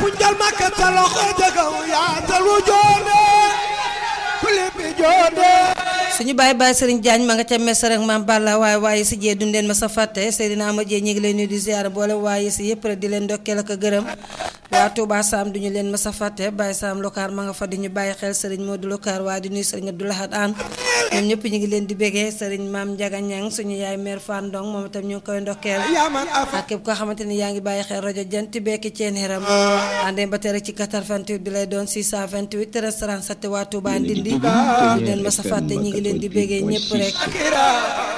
njal makka sa loxo jagaw yaatal wu joone kuli bi joone suñu bàyyi bàyyi sëriñ Diagne ma nga ca mes rek maam Balla waaye waaye si jee dundeen ma sa fàtte Seydina Ama Jee ñu ngi leen nuyu di ziar boole waaye si yëpp rek di leen ndokkeel ak a gërëm waa Touba Sam duñu leen ma sa fàtte bàyyi Sam Lokaar ma nga fa di ñu bàyyi xel sëriñ Modou Lokaar waaye di nuyu sëriñ Abdou Lahad An ñoom ñëpp ñu ngi leen di bégee sëriñ maam Ndiaga Ñang suñu yaay mère Fan Ndong moom itam ñu ngi koy ndokkeel yaa man afa ak képp koo xamante ni yaa ngi bàyyi xel rajo Jant bekki ceen xiram àndee ba tey rek ci 88 bi lay doon 628 restaurant satti waa Touba Ndindi du leen ma sa fàtte ñi ngi leen di bégee ñëpp rek akira